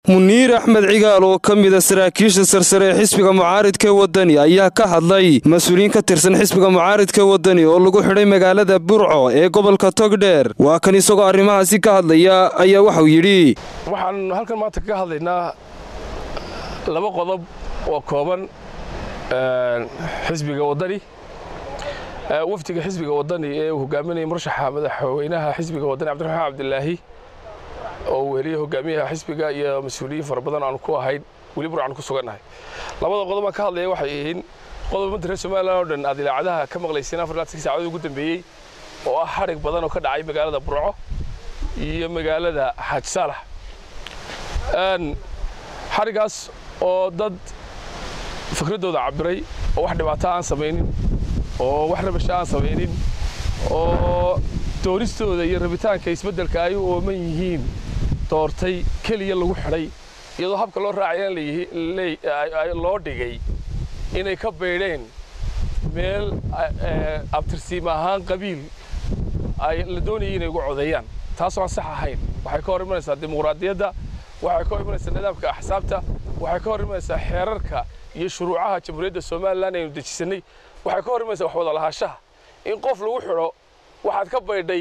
muniir axmed cigaal oo ka mida saraakiisha sarsare ee xisbiga mucaaridka wadani ayaa ka hadlay mas-uuliyiin ka tirsan xisbiga mucaaridka wadani oo lagu xidhay magaalada burco ee gobolka togdheer waa kan isagoo arrimahaasi ka hadlaya ayaa waxau yidhi waxaan halkan maanta kaga hadlaynaa laba qodob oo kooban xisbiga wadani wafdiga xisbiga wadani ee uu hogaaminaya murashaxa madaxweynaha xisbiga wadani cabdiraxmaan cabdilaahi oo uu heliyey hogaamiyaha xisbiga iyo mas-uuliyiin fara badan aanu ku ahayn weli burcaan ku sugannahay labada qodob aan ka hadlaya waxay yihiin qodob ummadda reer somalilan oo dhan aad ilaacadaha ka maqlayseen afar laatan saacadood ugu dambeeyey oo ah xadhig badan oo ka dhacay magaalada burco iyo magaalada xaaj saalax xadhigaas oo dad fikraddooda cabiray oo wax dhibaato aan samaynin oo wax rabasha aan samaynin oo doonistooda iyo rabitaanka isbeddelka ay u ooman yihiin doortay keliya lagu xidhay iyadoo habka loo raacayaan loo dhigay inay ka baydheen meel abtirsiim ahaan qabiil ay la doonayay inay ugu codeeyaan taasoo aan sax ahayn waxay ka hor imanaysaa dimuqraadiyadda waxay ka hor imanaysaa nidaamka axsaabta waxay ka hor imanaysaa xeerarka iyo shuruucaha jamhuuriyadda somalilan aynu dejisannay waxay ka hor imanaysaa wax wada lahaanshaha in qof lagu xidho waxaad ka baydhay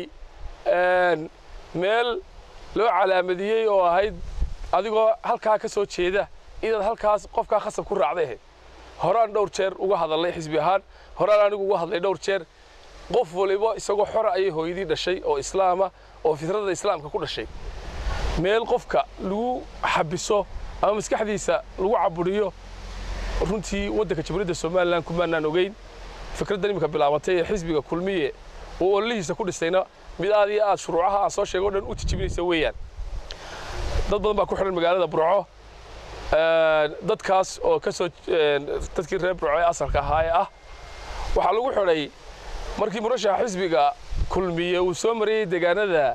meel loo calaamadiyey oo ahayd adigoo halkaa ka soo jeeda inaad halkaas qofkaa khasab ku raacday ahayd horaan dhowr jeer uga hadalnay xisbi ahaan horaan anigu uga hadlay dhowr jeer qof waliba isagoo xora ayay hooyadii dhashay oo islaama oo fitrada islaamka ku dhashay meel qofka lagu xabiso ama maskaxdiisa lagu caburiyo runtii waddanka jamhuuriyadda somalilan kumaanaan ogeyn fikraddan iminka bilaabatay ee xisbiga kulmiye uu ololihiisa ku dhisayna mid aad iyo aad shuruucaha aan soo sheego o dhan u tijibinaysa weeyaan dad badan baa ku xidhan magaalada burco dadkaas oo ka soo dadkii reer burco ee asalka ahaa ee ah waxaa lagu xidhay markii murashaxa xisbiga kulmiye uu soo marayey deegaanada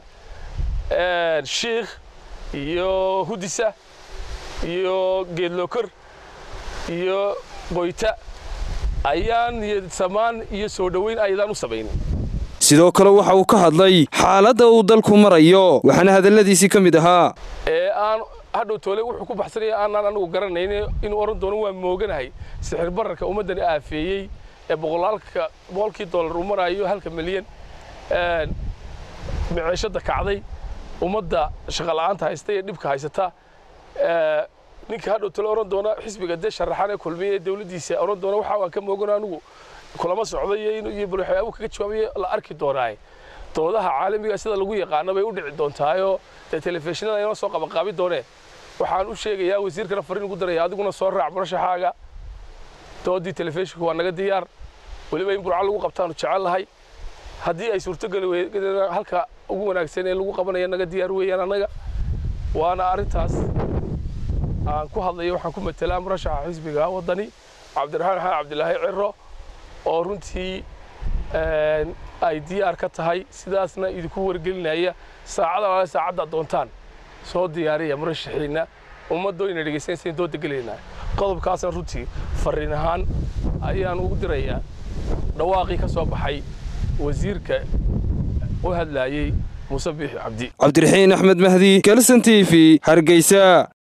shiikh iyo hudisa iyo geedlookor iyo qoyta ayaan samaan iyo soo dhoweyn ayadaan u samaynin sidoo kale waxa uu ka hadlay xaaladda uu dalku marayo waxaana hadalladiisii ka mid ahaa ee aan hadhow toole wuxuu ku baxsanaya aanaan anigu garanayn inuu odhan doono waa mooganahay sixir bararka ummaddan aafeeyey ee boqolaalka boqolkii dollar uu maraayo halka milyan maciishadda kacday ummadda shaqola'aanta haysta iyo dhibka haysata ninka hadhow tole odhan doona xisbiga dee sharaxan ee kulmiya ee dawladdiisa odhan doona waxa aan ka moogano anigu kulama socday iyo balwaxyaabu kaga jawaabaya la arki doonaaye doodaha caalamiga sida lagu yaqaano bay u dhici doontaayoo dee telefishinada inoo soo qabanqaabi doonee waxaan u sheegayaa wasiirkana fariin ugu daraya adiguna soo raac murashaxaaga doodii telefishinku waa naga diyaar weliba in burca lagu qabtaanu jecel lahay haddii ay suurtogeli weydana halka ugu wanaagsan ee lagu qabanaya naga diyaar weeyaan annaga waana arrintaas aan ku hadlayo waxaan ku matelaa murashaxa xisbiga waddani cabdiraxmaan xaan cabdilaahi ciro oo runtii ay diyaar ka tahay sidaasna idinku wargelinaya saacada alaale saacadda doontaan soo diyaariya murashaxiinna ummaddo ina dhegaysanaysa dooda gelaynaa qodobkaasna runtii farriin ahaan ayaan ugu dirayaa dhawaaqii ka soo baxay wasiirka u hadlaayey muuse biixi cabdi cabdiraxiin axmed mahdi galsan t v hargeysa